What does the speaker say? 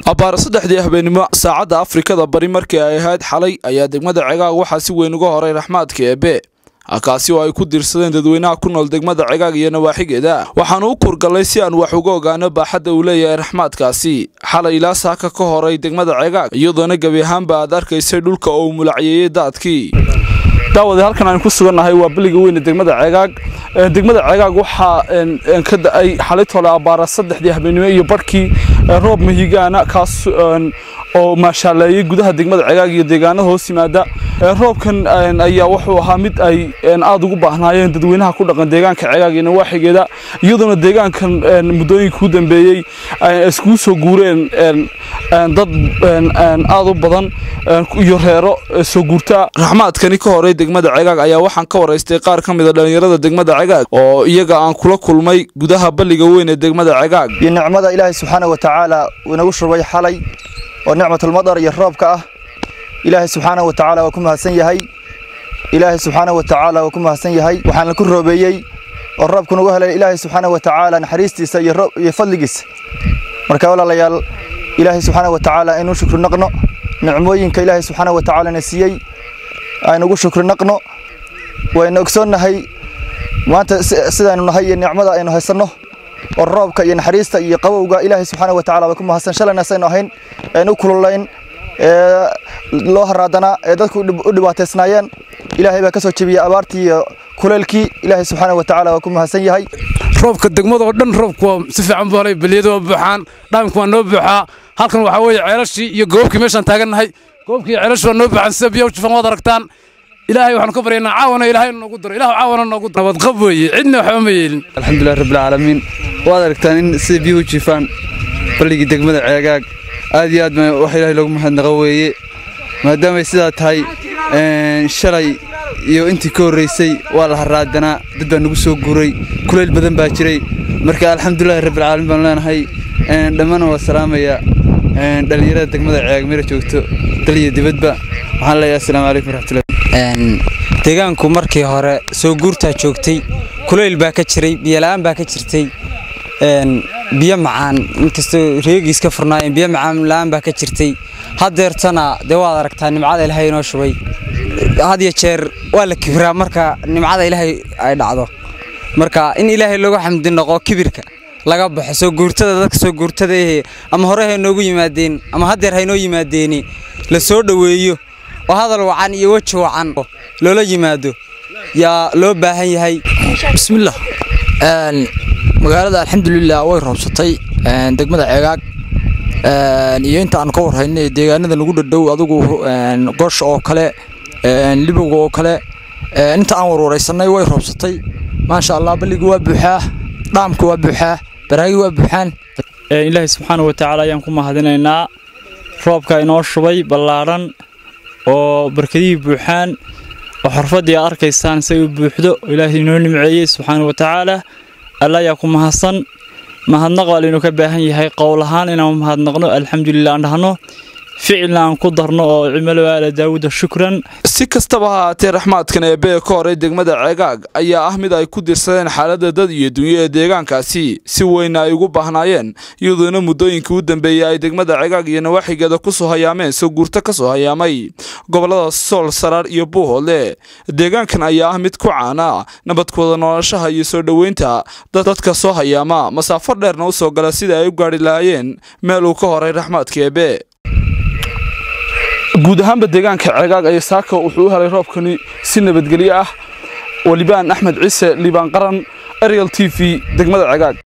abbaar saddexdii habeenimo saacadda afrikada bari markii ay ahayd xalay ayaa degmada cegaag waxaa si weyn uga horay raxmaadka eebe kaasi oo ay ku diirsadeen dadweynaha ku nool degmada cegaag iyo nawaaxigeeda waxaanu u kurgallay si aan wax uga ogaano baaxadda uu leeyahay raxmaadkaasi xalay ilaa saaka ka horay degmada cegaag iyadoona gebi ahaanba aad arkaysay dhulka oo uu mulacyeeyey daadkii daawade halkan aan ku sugannahay waa beliga weyne degmada cegaag degmada cegaag waxaa ka da-ay xalitole abbaara saddexdii habeenimo iyo barhkii roob mahigaana kaas oo maashaaleeyey gudaha degmada cegaag iyo deegaanada hoos yimaada roobkan ayaa wuxuu ahaa mid ay aada ugu baahnaayeen dadweynaha ku dhaqan deegaanka cegaag iyo nawaaxigeeda iyadoona deegaankan muddooyinka u dambeeyey iskugu soo guureen dad aada u badan iyo reero soo guurta raxmaadkani ka horay degmada cegaag ayaa waxaan ka waraystay qaar ka mida dhallinyarada degmada cegaag oo iyaga aan kula kulmay gudaha balliga weyn ee degmada cegaag iyo nicmada ilaahay subxaana wa tacaala uu inagu shubay xalay oo nicmatulmadar iyo roobka ah ilaahay subxaana wa tacaala waa ku mahadsan yahay ilaahay subxaana wa tacaala waa ku mahadsan yahay waxaana ku roobeeyey oo roobku nagu helay ilaahay subxaana wa tacaala naxariistiisa iyo fadligiisa marka walaalayaal ilaahay subxaana wa tacaala inuu shukri naqno nicmooyinka ilaahay subxaana wa tacaala na siiyey aynugu shukri naqno waynu ogsoonnahay maanta sidaaynu nahay iyo nicmada aynu haysanno oo roobka iyo naxariista iyo qabowga ilaahay subxaana wa tacala waa ku mahadsan shalayna saynu ahayn aynu u kululayn ee loo haraadanaa ee dadku u dhibaataysnaayeen ilaahay baa ka soo jebiyey abaartii iyo kuleylkii ilaahay subxaana wa tacala waa ku mahadsan yahay roobka degmadoo dhan roobku waa si fiican buu helay beliyadu waa buuxaan dhaamku waa noo buuxaa halkan waxaa weeye ceelashii iyo goobkii meeshaan taagannahay goobkii iyo ceelashii waa noo buuxaan sida biyaha jufan waad aragtaan ilaahay waxaanu ka baryaynaa caawana ilaahay noogu daro ilahu caawana noogu daro nabadqab weeye cidna waxba ma yeelin alxamdulilah rabbilcaalamiin waad aragtaan in sida biyuhu jifaan balligii degmada ceegaag aad iyo aad baa wax ilaahay loogu mahadnaqo weeye maadaamay sidaa tahay shalay iyo intii ka horraysay waa la haraadanaa dad baa nagu soo guuray kulayl badan baa jiray marka alxamdulilahi rabbilcaalamiin baanu leenahay dhammaana waa salaamaya dhallinyarada degmada ceegaag mira joogto dal iyo dibadba waxaan leeyahay assalaamu calaykum waraxmatullahi deegaanku markii hore soo guurtaa joogtay kulayl baa ka jiray biyola'aan baa ka jirtay biyo macaan inkastoo reegiis ka furnaayeen biyo macaan la'aan baa ka jirtay haddeertana dee waad aragtaa nimcada ilaahay inoo shubay had iyo jeer waa la kibiraa marka nimcada ilaahay ay dhacdo marka in ilaahay looga xamdi noqo kibirka laga baxo soo guurtada dadka soo guurtada ehe ama hore hay noogu yimaadeen ama haddeer haynoo yimaadeeni la soo dhoweeyo oo hadal wacan iyo weji wacan loola yimaado yaa loo baahan yahay bismillaah magaalada alxamdulilah way roobsatay degmada ceegaag iyo inta aan ka warhaynay deegaanada nagu dhadhow adugu gosh oo kale libowga oo kale inta aan warwaraysanay way roobsatay maasha allah balliga waa buuxaa dhaamka waa buuxaa baraagi waa buuxaan ilaahay subxaana wa tacaala ayaan ku mahadinaynaa roobka inoo shubay ballaadhan oo barkadihii buuxaan oo xorfaddii aad arkaysaan say u buuxdo ilaahay inoo nimceeyey subxaana wa tacaala alla ayaa ku mahadsan mahadnaq baa laynoo ka baahan yahay qowl ahaan inaan mahadnaqno alxamdulilah aan dhahno ficilna aan ku darno oo cimalo aala daawuda shukran si kastaba ha haatee raxmaadkan eebee ka horay degmada ceegaag ayaa ah mid ay ku dirsadeen xaaladda dad iyo dunyo ee deegaankaasi si weyna ay ugu baahnaayeen iyadoona muddooyinkii u dambeeyey ay degmada ceegaag iyo nawaaxigeeda ku soo hayaameen soo guurto ka soo hayaamay gobollada sool saraar iyo buuhoodle deegaankan ayaa ah mid ku caana nabadkooda noloshaha iyo soo dhoweynta dadka soo hayaama masaafo dheerna u soo gala sida ay u gaadhi lahaayeen meel uu ka horay raxmaadka eebe guud ahaanba deegaanka ceegaag ayaa saaka wuxuu u helay roobkani si nabadgelyo ah oo libaan axmed ciise liibaan qaran ariel t v degmada ceegaag